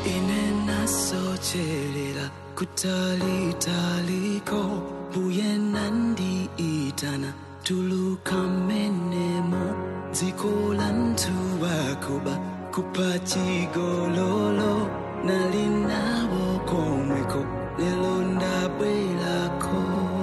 inasocherera kutalitaliko mbuye nandiitana tulukammenemo dziko la ntuwakuba kupachigololo nalinawo komweko lelo ndabwerako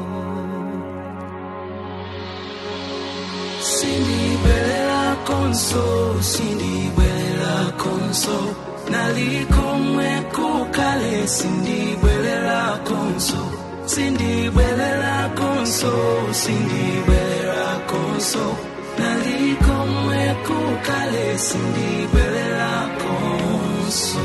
sindibwelela konso sindibwelela konso nalikomweko kale sindibwelela konso sindibwelela konso sindibwelela konso nalikomweko kale sindibwelela konso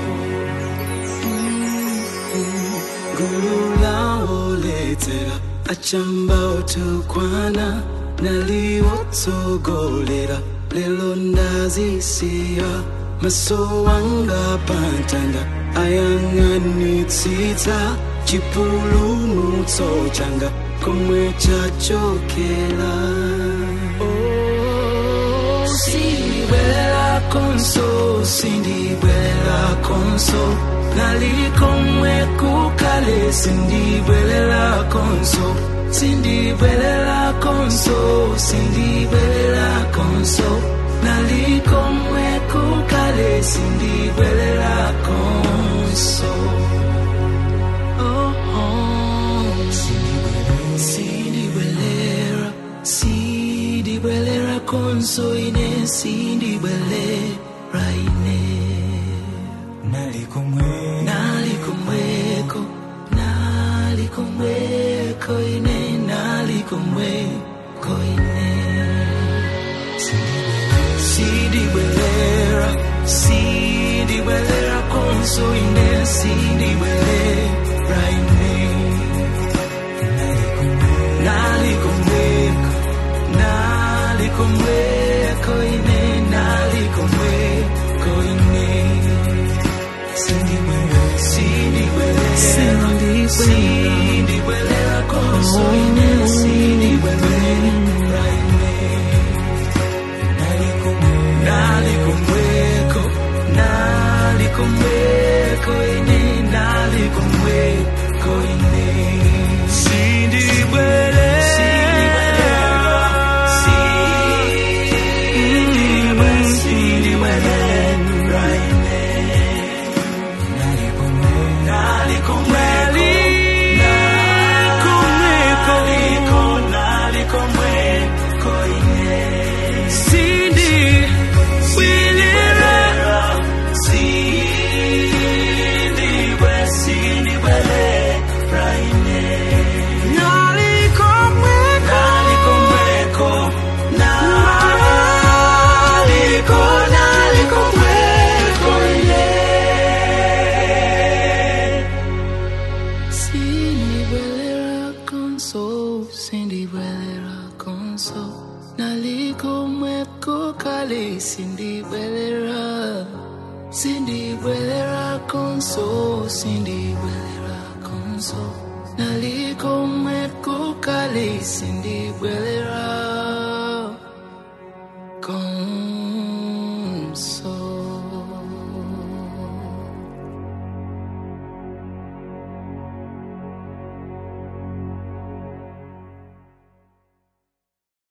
gululawoletera achamba otukwana naliwotsogolera lelo ndazisiya maso wanga pantanda ayang'anitsitsa chipulumutso changa komwe chachokera Oh, sindibwelela konso sindibwelela konso nalikomwe kukale sindibwelela konso sindibwelela konso sindibwelela konso nalikomwe kukale sindibwelela konso oh, oh. sindibwelera sindibwelera konso ine sindibwelera ine nalikomwe nalikomweko nalikomweko ine nalikomweko ine sindibwelera sindibwelera konso ine sindibwelera ine nalikomweko nalikomweko ine nalikomweko ine sindibwelera konso ine sindibwelera ine nalikomweko nalikomweko ine nalikomweko ine sindibwelera sindibwelera ine Sindibwelera konso, sindibwelera konso Nalikomweko kale sindibwelera Sindibwelera konso, sindibwelera konso Nalikomweko kale sindibwelera